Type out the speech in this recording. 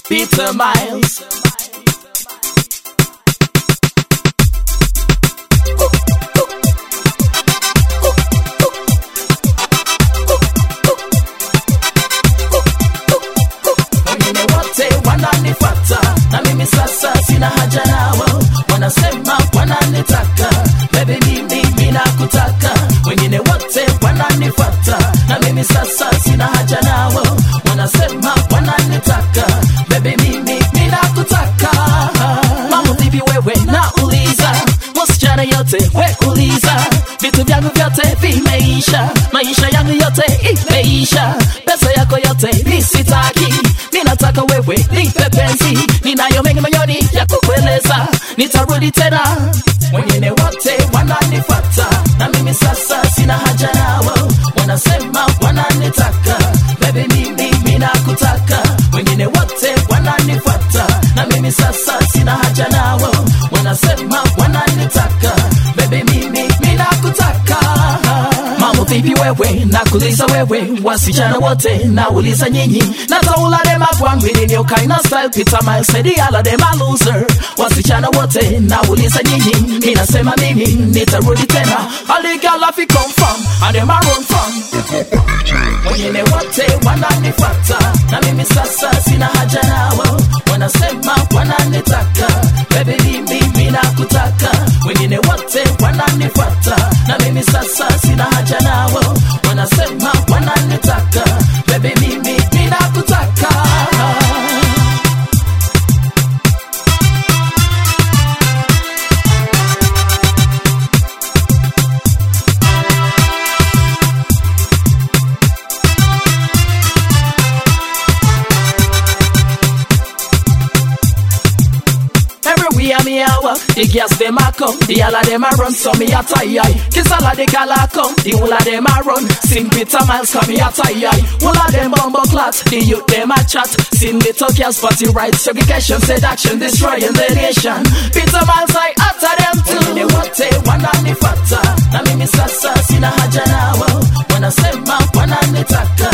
Peter Miles. wengine wote wananifata na mimi sasa sina haja nao wanasema wananitaka bebe mimi mina kutaka wengine wote wananifata na mimi sasa sina haja nao wanasema wananitaka bebe mimi mina kutaka mambo vipi wewe nauliza wasichana yote we uliza vitu vyangu vyote vimeisha maisha yangu yote imeisha pesa yako yote nisitaki ninataka wewe nipe penzi ninayo mengi moyoni ya kukueleza nitarudi tena wengine wote wananifata na mimi sasa sina haja nao wanasema wananitaka bebe mimi minakutaka wengine wote wananifata na mimi sasa sina haja nao wanasema wananitaka bebe mimi minakutaka mambo vipi wewe nakuliza wewe wasichana wote nauliza nyinyi nataula dem agwangwini ndio kaina style pita mile said all of them are loser wasichana wote nauliza nyinyi ninasema mimi nitarudi tena all girl have to come from and them are run from wengine wote wananifata na mimi sasa sina haja nao wanasema wananitaka bebe mimi minakutaka wengine wote wananifata na mimi sasa sina haja nao wanasema wananitaka bebe mimi minakutaka Everywhere me a walk, the girls them a come, the all of them a run, so me a tie eye. Kiss all of the gal a come, the whole of them a run. Sing Peter Miles, come me a tie eye. Whole of them bumbo clots, the youth them a chat. Sing the girls party right, segregation, seduction, destroying the nation. Peter Miles, I utter them too. Wengine wote wananifata, na mimi sasa sina haja nao. Wanasema wananitaka,